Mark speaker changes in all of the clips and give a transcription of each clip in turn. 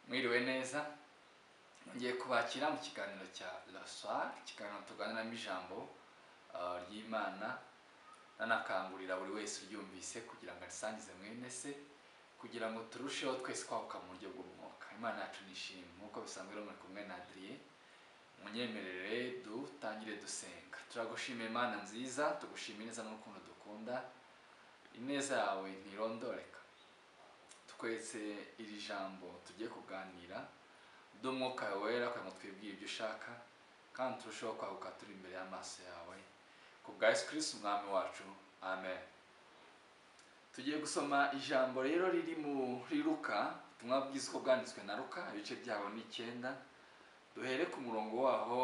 Speaker 1: mwiriwe neza ngiye kubakira mu kiganiro cya raswari ikiganiro tuganiramo ijambo ah, ry'imana nanakangurira buri wese uryumvise kugira ngo arisangize mwene se kugira ngo turusheho twese kwaguka mu buryo bw'umwuka imana yacu nishimwe nk'uko bisanzwe rero muri kumwe na adriye munyemerere dutangire dusenga turagushimira imana nziza tugushimira neza n'urukundo dukunda ineza yawe ntirondoreka twese iri jambo tugiye kuganira ry'umwuka wera kugira ngo twibwire ibyo ushaka kandi turusheho kwaguka turi imbere y'amaso yawe ku bwa yesu kirisiti umwami wacu amen tugiye gusoma ijambo rero riri muri ruka ubutumwa bwiza uko bwanditswe na ruka ibice byaho ni icyenda duhere ku murongo waho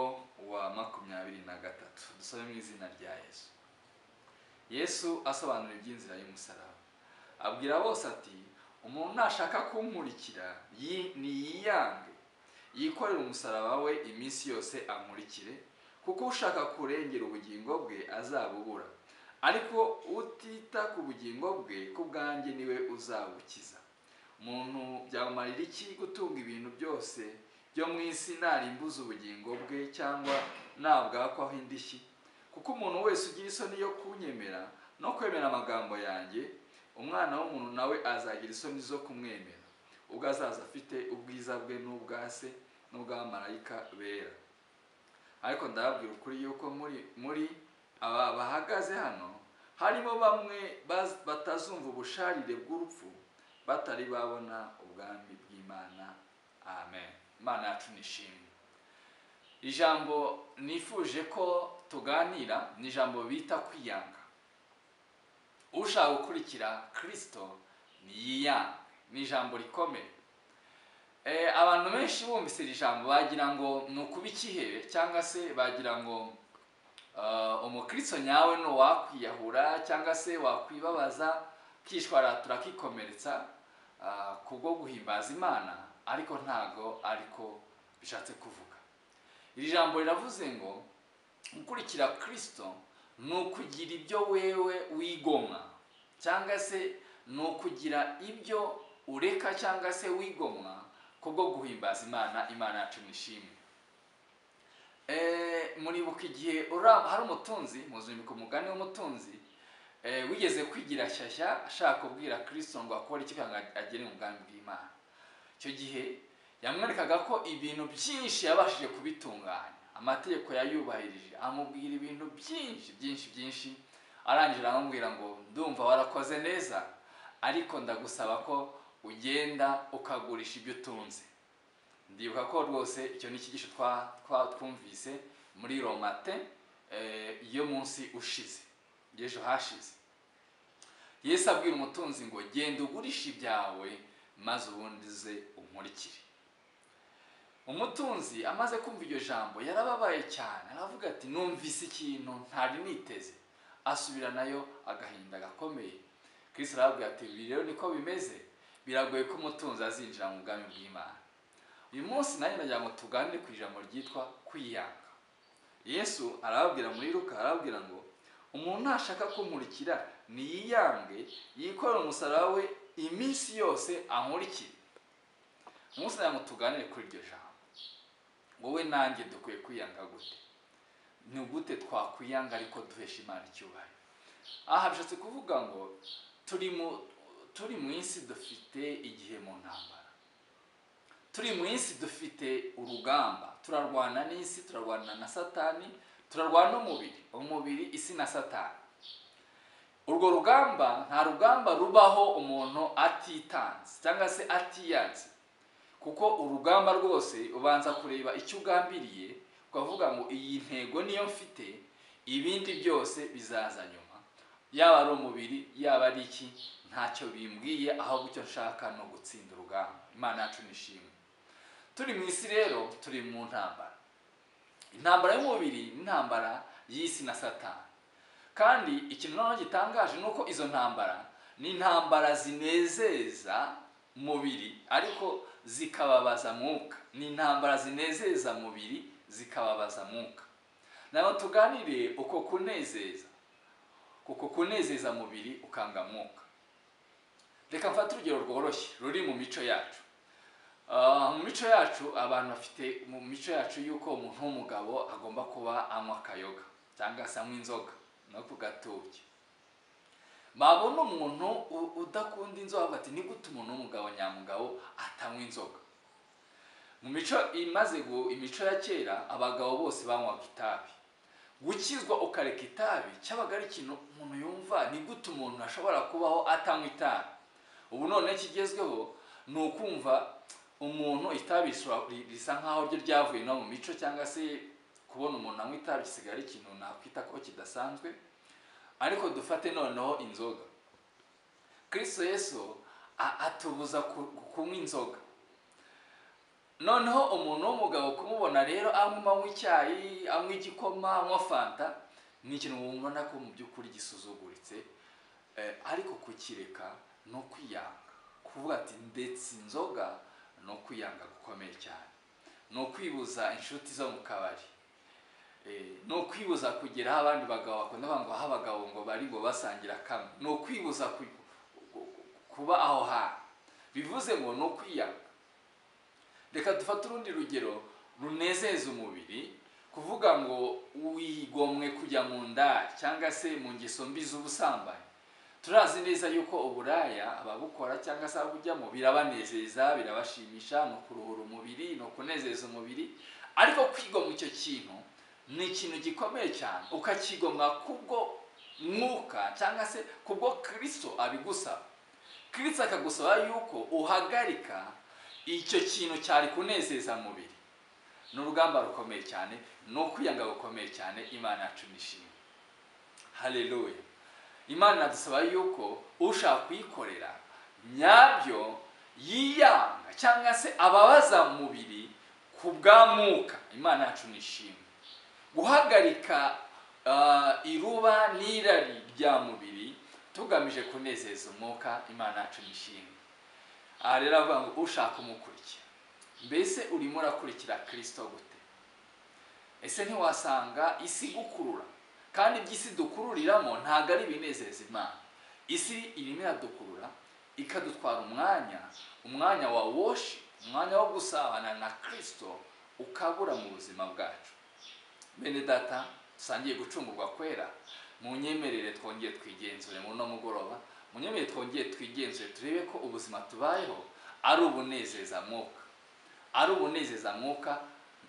Speaker 1: wa makumyabiri na gatatu dusome mu izina rya yesu yesu asobanura iby'inzira y'umusaraba abwira bose ati umuntu nashaka kunkurikira yi- niyiyange yikorere umusaraba we iminsi yose ankurikire kuko ushaka kurengera ubugingo bwe azabubura ariko utita ku bugingo bwe ku bwanjye niwe uzabukiza umuntu byamumarira iki gutunga ibintu byose byo mu isi narimbuza ubugingo bwe cyangwa nabwakwaho indishyi kuko umuntu wese ugira isoni yo kunyemera no kwemera amagambo yanjye umwana w'umuntu nawe azagira isoni zo kumwemera ubwo azaza afite ubwiza bwe n'ubwa se n'ubw'abamarayika bera ariko ndababwira ukuri yuko muri muri aba bahagaze hano harimo bamwe baz- batazumva ubusharire bw'urupfu batari babona ubwami bw'imana amen imana yacu nishimwe ijambo nifuje ko tuganira ni ijambo bita kwiyanga ushaka gukurikira kirisito niyiyange ni ijambo rikomeye Eh, abantu benshi bumvise iri jambo bagira ngo ni ukuba ikihebe cyangwa se bagira ngo ah, umukristo nyawe ni uwakwiyahura cyangwa se wakwibabaza kishwaratura akikomeretsa ah, kubwo guhimbaza imana ariko ntago ariko bishatse kuvuga iri jambo riravuze ngo gukurikira kirisito ni ukugira ibyo wewe wigomwa cyangwa se ni ukugira ibyo ureka cyangwa se wigomwa kubwo guhimbaza imana imana yacu nishimwe Eh, muribuka igihe ura- hari umutunzi muzinduka umugani w'umutunzi eh, wigeze kwigira shyashya ashaka kubwira kirisito ngo akore iki kugira ngo agere mu bwami bw'imana icyo gihe yamwerekaga ko ibintu byinshi yabashije kubitunganya amategeko yayubahirije amubwira ibintu byinshi byinshi byinshi arangira aramubwira ngo ndumva warakoze neza ariko ndagusaba ko ugenda ukagurisha ibyo utunze ndibuka ko rwose icyo ni icyigisho twa- twa- twumvise muri romate eh, yo munsi ushize y'ejo hashize yesu abwira umutunzi ngo genda ugurishe ibyawe maze ubundi uze unkurikire umutunzi amaze kumva iryo jambo yarababaye cyane aravuga ati numvise ikintu ntari niteze asubira nayo agahinda gakomeye kristo arababwira ati ibi rero niko bimeze biragoye ko umutunzi azinjira mu bwami bw'imana uyu munsi nanjye nagira ngo tuganire ku ijambo ryitwa kwiyanga yesu arababwira muri ruka arababwira ngo umuntu nashaka kunkurikira niyiyange yikorere umusaraba we iminsi yose ankurikire umunsi nagira ngo tuganire kuri iryo jambo wowe nanjye dukwiye kwiyanga gute ni gute twakwiyanga ariko duhesha imana icyubahiro aha bishatse kuvuga ngo turi mu turi mu isi dufite igihe mu ntambara turi mu isi dufite urugamba turarwana n'isi turarwana na satani turarwana n'umubiri umubiri isi na satani urwo rugamba nta rugamba rubaho umuntu atitanze cyangwa se atiyanze kuko urugamba rwose ubanza kureba icyo ugambiriye ukavuga ngo iyi ntego niyo mfite ibindi byose bizaza nyuma yaba ari umubiri yaba ari iki ntacyo bimbwiye ahubwo icyo nshaka ni ugutsinda urugamba imana yacu nishimwe turi mu isi rero turi mu ntambara intambara y'umubiri ni intambara y'isi na satani kandi ikintu noneho gitangaje ni uko izo ntambara ni intambara zinezeza mubiri ariko zikababaza mwuka ni intambara zinezeza mubiri zikababaza mwuka naho tuganire uko kunezeza uko kunezeza mubiri ukanga mwuka reka mfate urugero rworoshye ruri mu mico yacu Ah, mico yacu abantu bafite mu mico yacu y'uko umuntu w'umugabo agomba kuba anywa akayoga cyangwa se anywa inzoga no ku gatoki babona umuntu u- udakunda inzoga bavuga ati nigute umuntu w'umugabo nyamugabo atanywa inzoga mu mico imaze gu- imico ya kera abagabo bose banywaga itabi gukizwa ukareka itabi cyabaga ari ikintu umuntu yumva ni gute umuntu ashobora kubaho atanywa itabi ubu none kigezweho ni ukumva umuntu itabi rishobora- ri- risa nkaho ryo ryavuye no mu mico cyangwa se kubona umuntu anywa itabi gisigaye ari ikintu nakwita ko kidasanzwe ariko dufate noneho inzoga kristo yesu a- atubuza ku- kunywa inzoga noneho umuntu w'umugabo kumubona rero anywa anywa icyayi anywa igikoma anywa fanta ni ikintu mubona ko mu by'ukuri gisuzuguritse eh, ariko kukireka no kwiyanga kuvuga ati ndetse inzoga ni ukwiyanga gukomeye cyane ni ukwibuza inshuti zo mu kabari Eh, ni ukwibuza kugera aho abandi bagabo bakunda kuvuga ngo aho abagabo ngo bari ngo basangira kamwe ni ukwibuza ku- ku- kuba aho hantu bivuze ngo ni ukwiyanga reka dufate urundi rugero runezeza umubiri kuvuga ngo wigomwe kujya mu nda cyangwa se mu ngeso mbi z'ubusambanyi turazi neza yuko uburaya ababukora cyangwa se ababujyamo birabanezeza birabashimisha ni ukuruhura umubiri ni ukunezeza umubiri ariko kwigomwa icyo kintu ni ikintu gikomeye cyane ukakigomwa kubwo mwuka cyangwa se kubwo kirisito abigusaba kirisito akagusaba yuko uhagarika icyo kintu cyari kunezeza mubiri ni urugamba rukomeye cyane ni ukwiyanga gukomeye cyane imana yacu nishimwe haleluya imana dusaba yuko ushaka kuyikorera nyabyo yiyanga cyangwa se ababaza mubiri ku bwa mwuka imana yacu nishimwe guhagarika ah, iruba n'irari rya mubiri tugamije kunezeza umwuka imana yacu nishimwe aha rero avuga ngo ushaka umukurikira mbese urimo urakurikira kirisito gute ese ntiwasanga isi igukurura kandi iby'isi dukururiramo ntabwo ari ibinezeza imana isi irimo iradukurura ikadutwara umwanya umwanya wa worship umwanya wo gusabana na kirisito ukabura mu buzima bwacu bene data dusangiye gucungurwa kwera mu nyemerere twongeye twigenzure mu no mugoroba mu nyemerere twongeye twigenzure turebe ko ubuzima tubayeho ari ubunezeza mwuka ari ubunezeza mwuka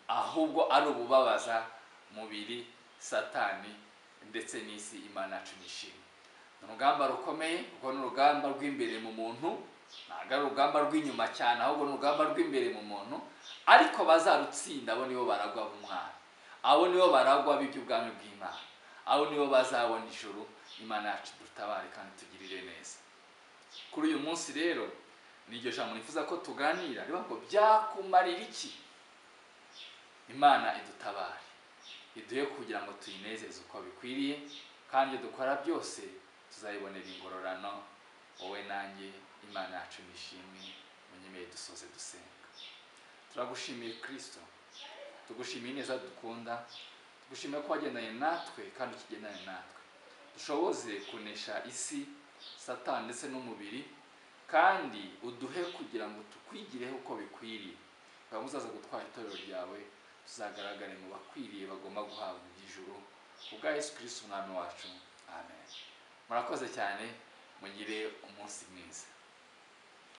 Speaker 1: ahubwo ari ububabaza mubiri satani ndetse n'isi imana yacu nishimwe ni urugamba rukomeye kuko ni urugamba rw'imbere mu muntu ntabwo ari urugamba rw'inyuma cyane ahubwo ni urugamba rw'imbere mu muntu ariko bazarutsinda abo nibo baragwa b'umwana abo nibo baragwa b'iby'ubwami bw'imana abo nibo bazabona ijuru imana yacu dutabare kandi tugirire neza kuri uyu munsi rero ni iryo jambo nifuza ko tuganira rivuga ngo byakumarira iki imana idutabare iduhe kugira ngo tuyinezeze uko bikwiriye kandi ibyo dukora byose tuzayibonera ingororano wowe nanjye imana yacu nishimwe munyemeye dusoze dusenga turagushimiye kirisito tugushimiye neza dukunda tugushimiye ko wagendanye natwe kandi ukigendanye natwe dushoboze kunesha isi satani ndetse n'umubiri kandi uduhe kugira ngo tukwigireho uko bikwiriye ukaba uzaza gutwara itorero ryawe tuzagaragare mu bakwiriye bagomba guhabwa iby'ijuru ubwa yesu kirisiti umwami wacu amen murakoze cyane mugire umunsi mwiza